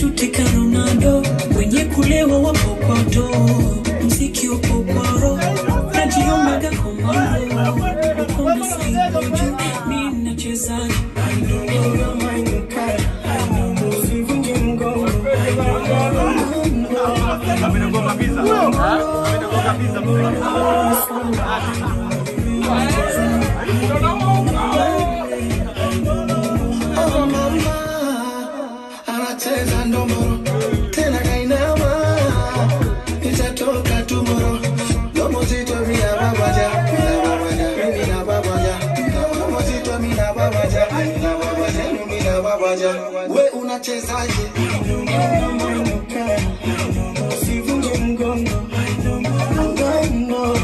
tuteka Ronaldo, wenye kulewa wapo kwa doo, mziki upo kwa roho, najionaga komando, uko na saibu juu, mi nachezaje? Oh mama, anacheza ndomboro tena kainama, nitatoka tumoro domo zito mina babaja mina babaja mina babaja domo zito mina babaja mina babaja mina babaja we unachezaje? Usivunje mgongo mgongo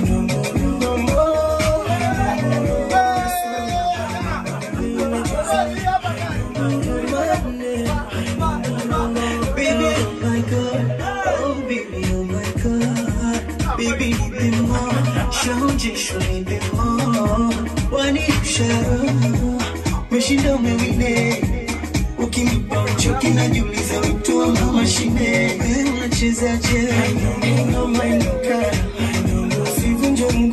Baby, oh my God, oh baby, oh my God, baby nipe more, shaonjesho nipe more, wanirusha roho, umeshinda umewine, ukinipa uchoki najiuliza mtu ama mashine, wewe unachezaje? Usivunje mgongo